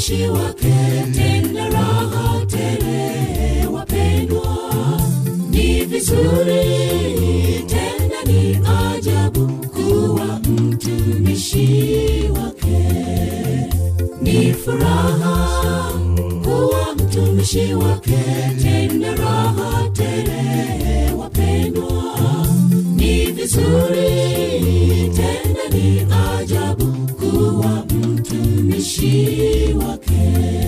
mtumishi wake tena raha tele wapendwa ni vizuri tena ni ajabu kuwa mtumishi wake ni furaha kuwa mtumishi wake tena raha tele wapendwa ni vizuri tena ni ajabu kuwa mtumishi wake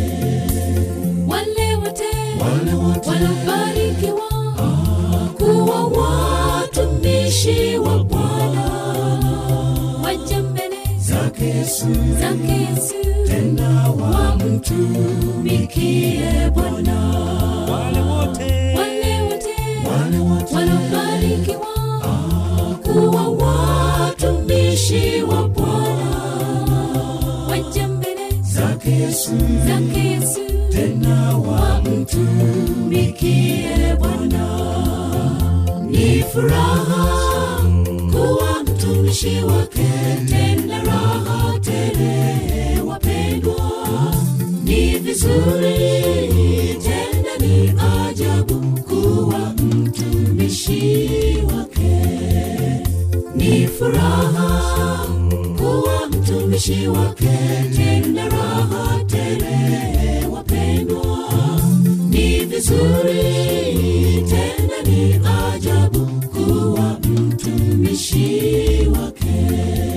wale wote Wale wote wanabarikiwa kuwa watumishi wa bwana waja mbele zake Yesu zake yesu tena wamtumikie bwana wale wote wale wote wale wote wanabarikiwa kuwa watumishi wa bwana waja mbele zake Yesu zake yesu tena wamtumikie bwana ni furaha kuwa mtumishi wake tena raha tele wapendwa ni vizuri tena ni ajabu kuwa mtumishi wake ni furaha kuwa mtumishi wake tena raha tele wapendwa ni vizuri tena ni ajabu kuwa mtumishi wake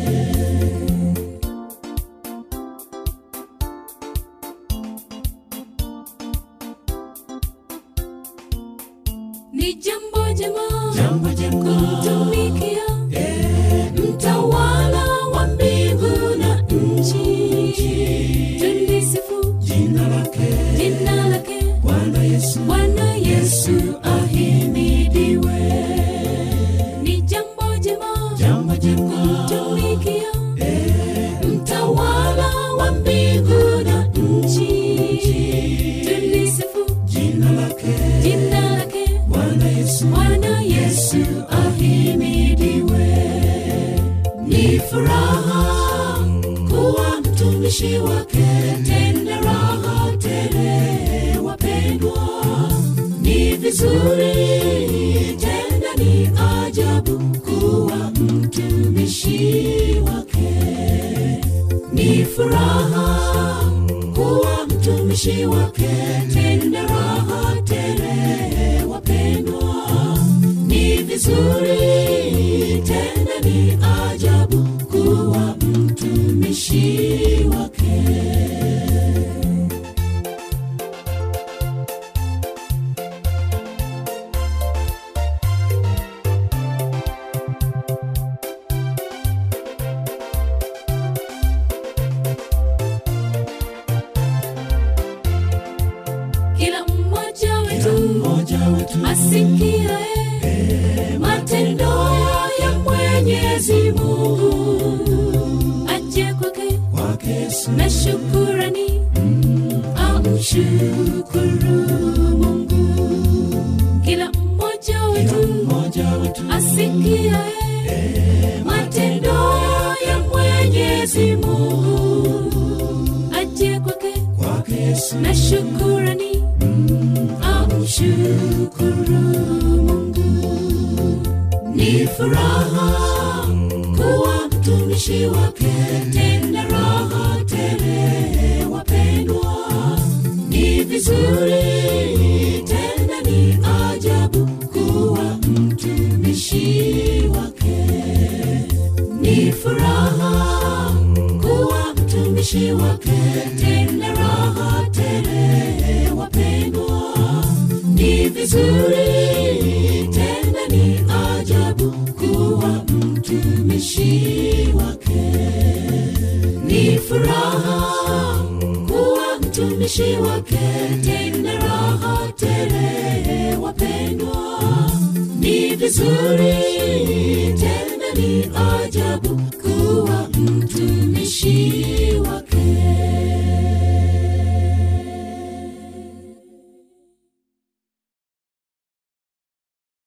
ni jambo jema jambo jema kumtumikia mtawala wa mbingu na nchi tulisifu jina lake jina lake Bwana Yesu bwana yesu ahimidiwe ni jambo jema jambo jema kumtumikia mtawala wa mbingu na nchi tulisifu jina lake jina lake Bwana Yesu bwana yesu ahimidiwe ni furaha kuwa mtumishi wake tena raha tele wapendwa ni vizuri tena ni ajabu kuwa mtumishi wake ni furaha kuwa mtumishi wake tena raha tele wapendwa ni vizuri tena ni ajabu kuwa mtumishi wake kila mmoja wetu mmoja wetu asikiae matendo ya mwenyezi mungu aje kwake kwake Yesu na shukurani amshukuru mungu kila mmoja wetu mmoja wetu asikiae matendo ya mwenyezi mungu aje kwake kwake Yesu na shukurani amshukuru mungu ni furaha kuwa mtumishi wake tena raha tele wapendwa ni vizuri tena ni ajabu kuwa mtumishi wake ni furaha kuwa mtumishi wake tena raha tele wapendwa ni vizuri